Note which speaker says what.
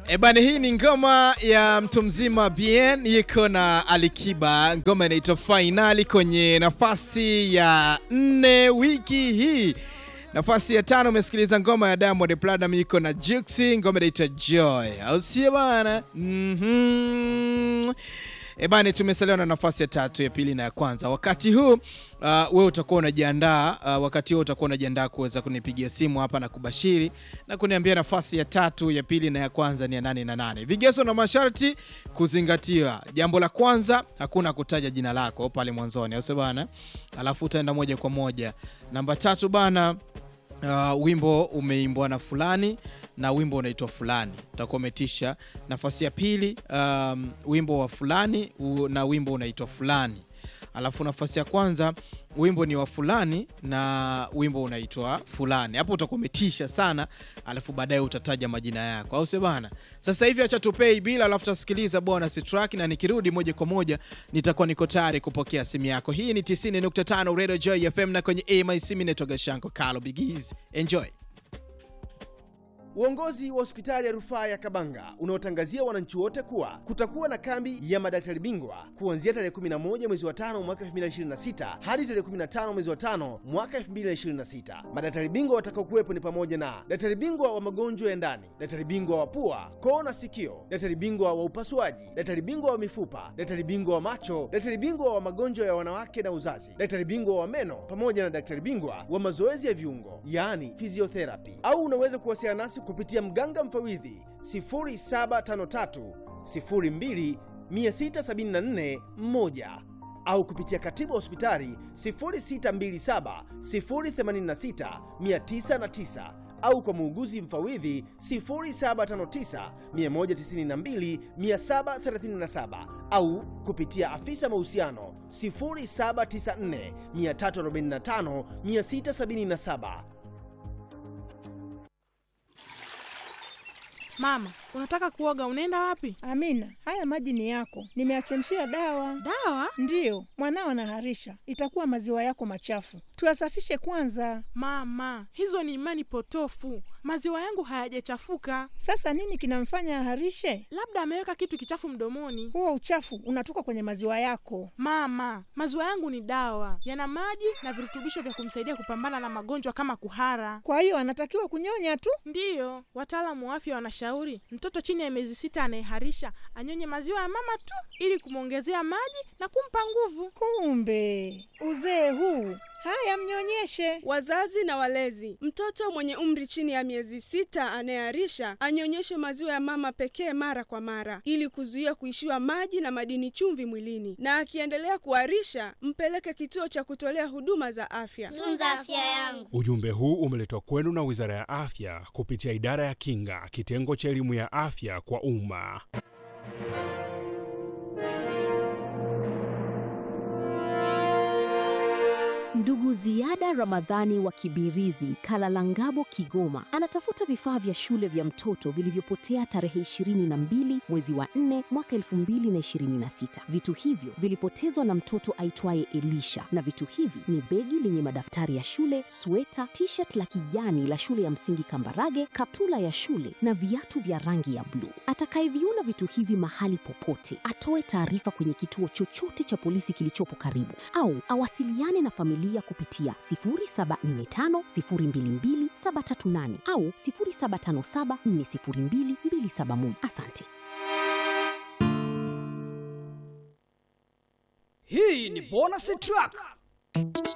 Speaker 1: Ebani, hii ni ngoma ya mtu mzima Bien yuko na Alikiba, ngoma inaitwa Fainali kwenye nafasi ya nne wiki hii. Nafasi ya tano umesikiliza ngoma ya Diamond Platnumz yuko na Juxi, ngoma inaitwa Joy, au sio bana? Mhm. Ebani, tumesalia na nafasi ya tatu, ya pili na ya kwanza. Wakati huu uh, wewe utakuwa unajiandaa uh, wakati huu utakuwa unajiandaa kuweza kunipigia simu hapa na kubashiri na kuniambia nafasi ya tatu, ya pili na ya kwanza ni ya nane na nane. Vigezo na masharti kuzingatiwa. Jambo la kwanza, hakuna kutaja jina lako pale mwanzoni, au sio bana? Alafu utaenda moja kwa moja. Namba tatu bana, uh, wimbo umeimbwa na fulani na wimbo unaitwa fulani, utakuwa umetisha. Nafasi ya pili, um, wimbo wa fulani u, na wimbo unaitwa fulani. Alafu nafasi ya kwanza wimbo ni wa fulani na wimbo unaitwa fulani. Hapo utakuwa umetisha sana, alafu baadaye utataja majina yako, au sio bana? Sasa hivi acha tupei bila, alafu tutasikiliza bonus track, na nikirudi moja kwa moja nitakuwa niko tayari kupokea simu yako. Hii ni 90.5 Radio Joy FM na kwenye AMIC, mimi naitwa Gashanko Carlo Bigiz. Enjoy.
Speaker 2: Uongozi wa hospitali ya rufaa ya Kabanga unaotangazia wananchi wote kuwa kutakuwa na kambi ya madaktari bingwa kuanzia tarehe 11 mwezi wa 5 mwaka 2026 hadi tarehe 15 mwezi wa 5 mwaka 2026. Madaktari bingwa watakaokuwepo ni pamoja na daktari bingwa wa magonjwa ya ndani, daktari bingwa wa pua, koo na sikio, daktari bingwa wa upasuaji, daktari bingwa wa mifupa, daktari bingwa wa macho, daktari bingwa wa magonjwa ya wanawake na uzazi, daktari bingwa wa meno pamoja na daktari bingwa wa mazoezi ya viungo, yaani physiotherapy. Au unaweza kuwasiliana nasi kupitia mganga mfawidhi 0753 02 674 1 au kupitia katibu wa hospitali 0627 086 909 au kwa muuguzi mfawidhi 0759 192 737 au kupitia afisa mahusiano 0794 345 677.
Speaker 3: Mama, unataka kuoga, unaenda wapi?
Speaker 4: Amina, haya maji ni yako, nimeachemshia dawa.
Speaker 3: Dawa?
Speaker 4: Ndiyo, mwanao anaharisha, itakuwa maziwa yako machafu, tuyasafishe kwanza.
Speaker 3: Mama, hizo ni imani potofu. Maziwa yangu hayajachafuka,
Speaker 4: Sasa nini kinamfanya aharishe?
Speaker 3: labda ameweka kitu kichafu mdomoni.
Speaker 4: Huo uchafu unatoka kwenye maziwa yako.
Speaker 3: Mama, maziwa yangu ni dawa, yana maji na virutubisho vya kumsaidia kupambana na magonjwa kama kuhara.
Speaker 4: Kwa hiyo anatakiwa kunyonya tu.
Speaker 3: Ndiyo, wataalamu wa afya wanashauri mtoto chini ya miezi sita anayeharisha anyonye maziwa ya mama tu ili kumwongezea maji na kumpa nguvu.
Speaker 4: Kumbe uzee huu! Haya, mnyonyeshe.
Speaker 5: Wazazi na walezi, mtoto mwenye umri chini ya miezi sita anayeharisha anyonyeshe maziwa ya mama pekee mara kwa mara, ili kuzuia kuishiwa maji na madini chumvi mwilini, na akiendelea kuharisha mpeleke kituo cha kutolea huduma za afya.
Speaker 6: Tunza afya yangu.
Speaker 7: Ujumbe huu umeletwa kwenu na Wizara ya Afya kupitia Idara ya Kinga, kitengo cha elimu ya afya kwa umma.
Speaker 8: Ndugu Ziada Ramadhani wa Kibirizi, Kalalangabo, Kigoma, anatafuta vifaa vya shule vya mtoto vilivyopotea tarehe 22 mwezi wa 4 mwaka 2026. Vitu hivyo vilipotezwa na mtoto aitwaye Elisha, na vitu hivi ni begi lenye madaftari ya shule, sweta, t-shirt la kijani la shule ya msingi Kambarage, kaptula ya shule na viatu vya rangi ya bluu. Atakayeviona vitu hivi mahali popote atoe taarifa kwenye kituo chochote cha polisi kilichopo karibu au awasiliane na familia kupitia 0745022738 au 0757402271. Asante.
Speaker 9: Hii ni bonus track